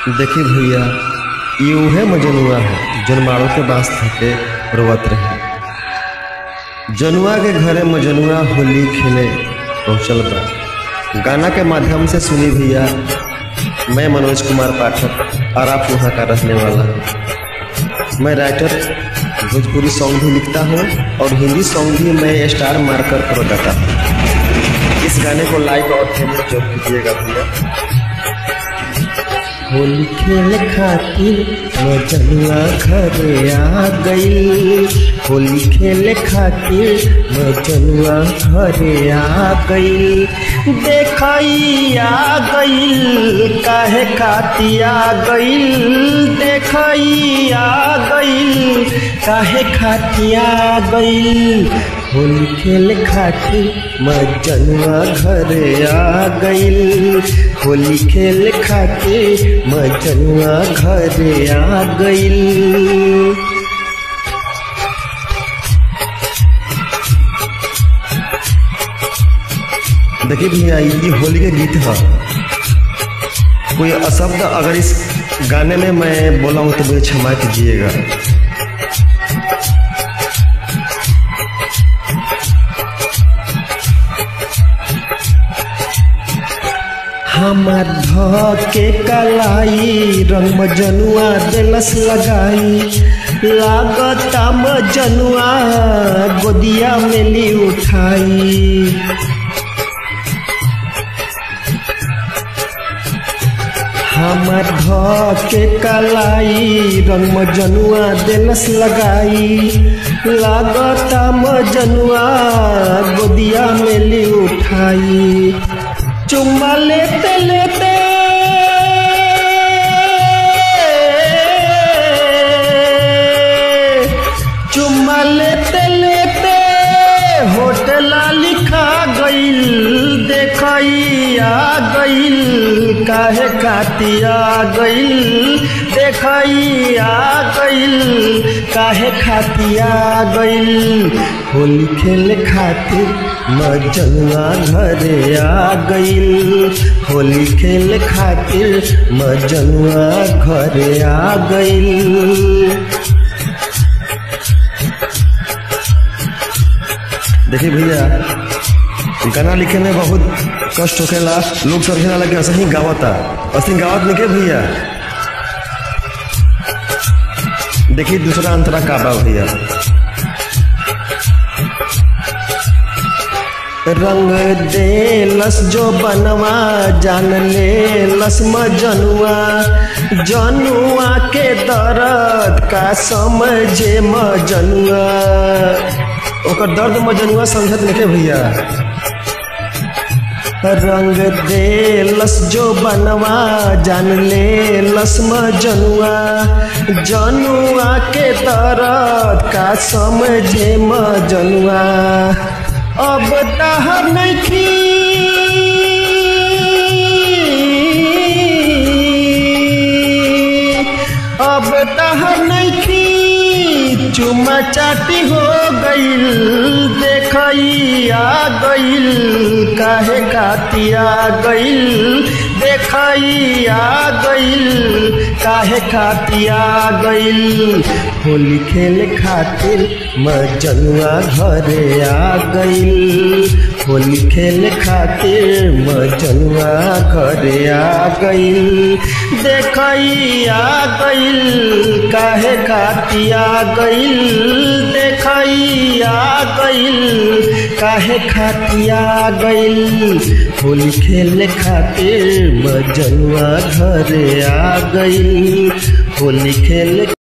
देखी भैया ये उहे मजनुआ है जौन मारो के बांस थके रोवत रहे जनुआ के घरे मजनुआ होली खेले पहुँचल बा गाना के माध्यम से सुनी भैया मैं मनोज कुमार पाठक और आप वहाँ का रहने वाला हूँ मैं राइटर भोजपुरी सॉन्ग भी लिखता हूँ और हिंदी सॉन्ग भी मैं स्टार मार्कर पर गाता हूँ इस गाने को लाइक और फेमस जरूर कीजिएगा भैया होली खेल खातिर मजनुआ घरे आ गई होली खेल खातिर मजनुआ घरे आ गई देखई आ गई काहे खाती आ गई देखई आ गई काहे खाती आ गई होली खेल खातिर मजनुआ घरे आ गई होली खेल खातिर मजनुआ घरे आ गई देखिए भैया ये होली के गीत है कोई अशब्द अगर इस गाने में मैं बोला हूँ तो मुझे क्षमा कीजिएगा हमार ध के कलाई रंग मजनुआ दिलस लगाई लागता मजनुआ गोदिया में ली उठाई हमार ध के कलाई रंग मजनुआ दिलस लगाई लागता मजनुआ गोदिया में ली उठाई चुम्मा लेते लेते चुम्मा लेते लेते होटल लिखा गईल देखई आ गईल काहे खाती आ गईल देखई आ गईल काहे खाती आ गईल होली खेल खातिर मजनुआ घरे आ गईल होली खेल खातिर मजनुआ घरे आ गईल देखिए भैया गाना लिखे में बहुत कष्ट होखेला लोग समझे लगे असही गावता असही गावत नहीं के भैया देखिए दूसरा अंतरा काबा भैया रंग दे लस जो बनवा जान ले लस मजनुआ जनुआ के दर्द का समझे मजनुआ ओकर दर्द मजनुआ समझत नहीं भैया रंग दे लस जो बनवा जान ले लस मजनुआ जनुआ के दर्द का समझे मजनुआ अब दहर नहीं अब दहर नहीं चुमा चाटी हो गईल देखई आ गईल काहे खाती आ गईल देखई आ गईल काहे खाती आ गईल होली खेल खातिर मजनुआ घरे आ गईल होली खेल खातिर मजनुआ घरे आ गईल देखई आ गईल काहे खाती आ गईल देखई आ गईल काहे खाती आ गईल होली खेल खातिर मजनुआ घरे आ गईल होली खेल